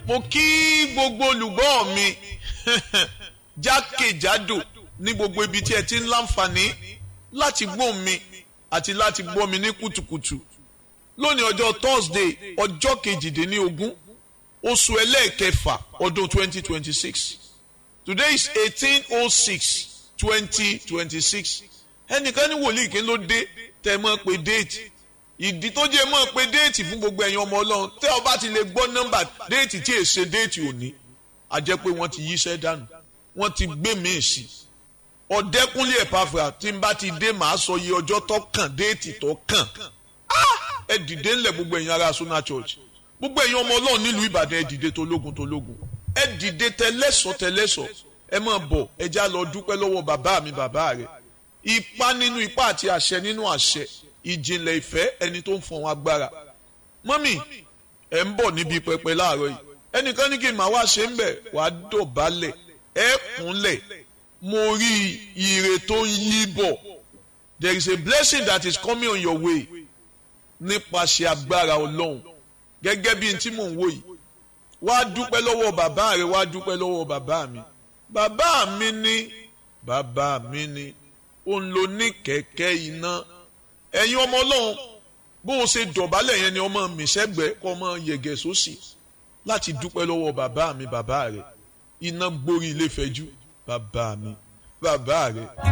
mo kí gbogbo olùgbọ́ mi jákèjádò ní gbogbo ibi tí ẹ ti ń láǹfààní láti gbọ́ mi àti láti gbọ́ mi ní kùtùkùtù lónìí ọjọ́ Thursday ọjọ́ kejìdínlógún oṣù ẹlẹ́ẹ̀kẹfà ọdún 2026 today is 1806 2026 ẹnìkan ní wòlíì kí ló dé tẹ́ mọ́ pé déètì ìdí tó jẹ́ mọ́ pé déètì fún gbogbo ẹ̀yin ọmọ ọlọ́run tẹ́ ọ bá ti lè gbọ́ nọ́mbà déètì tí èsè déètì òní a jẹ́ pé wọ́n ti yíṣẹ́ dànù wọ́n ti gbé míì sí ọ̀dẹ́kúnlé ẹ̀pàfà tí n bá ti dé màá sọ iye ọjọ́ tó kàn déètì tó kàn ẹ dìde ńlẹ̀ gbogbo ẹ̀yin ará Sona Church gbogbo ẹ̀yin ọmọ ọlọ́run nílùú Ìbàdàn ẹ dìde tológun tológun ẹ dìde tẹlẹ́sọ̀ tẹlẹ́sọ̀ ẹ máa bọ̀ ẹ já lọ dúpẹ́ lọ́wọ́ bàbá mi bàbá rẹ̀ ipá nínú ipá àti àṣẹ nínú àṣẹ ìjìnlẹ̀ ìfẹ́ ẹni tó ń fọn agbára mọ́mì ẹ̀ ń bọ̀ níbi pẹpẹ láàárọ̀ yìí ẹnìkan ní kí n máa wá ṣe ń bẹ̀ wàá dọ̀bálẹ̀ ẹ̀ kúnlẹ̀ mo rí ire tó ń yí bọ̀ there is a blessing that is coming on your way nípasẹ̀ agbára ọlọ́run gẹ́gẹ́ bí n tí mò ń wò yìí wá dúpẹ́ lọ́wọ́ bàbá rẹ wá dúpẹ́ lọ́wọ́ bàbá mi bàbá mi ní bàbá mi ní òun ló ní kẹ̀kẹ́ iná ẹ̀yin ọmọ ọlọ́run bó o ṣe dọ̀bálẹ̀ yẹn ni ọmọ mi sẹ́gbẹ̀ẹ́ kọ́ ọmọ yẹ̀gẹ̀ sósì láti dúpẹ́ lọ́wọ́ bàbá mi bàbá rẹ̀ iná gborí ilé fẹ́jú bàbá mi bàbá rẹ̀.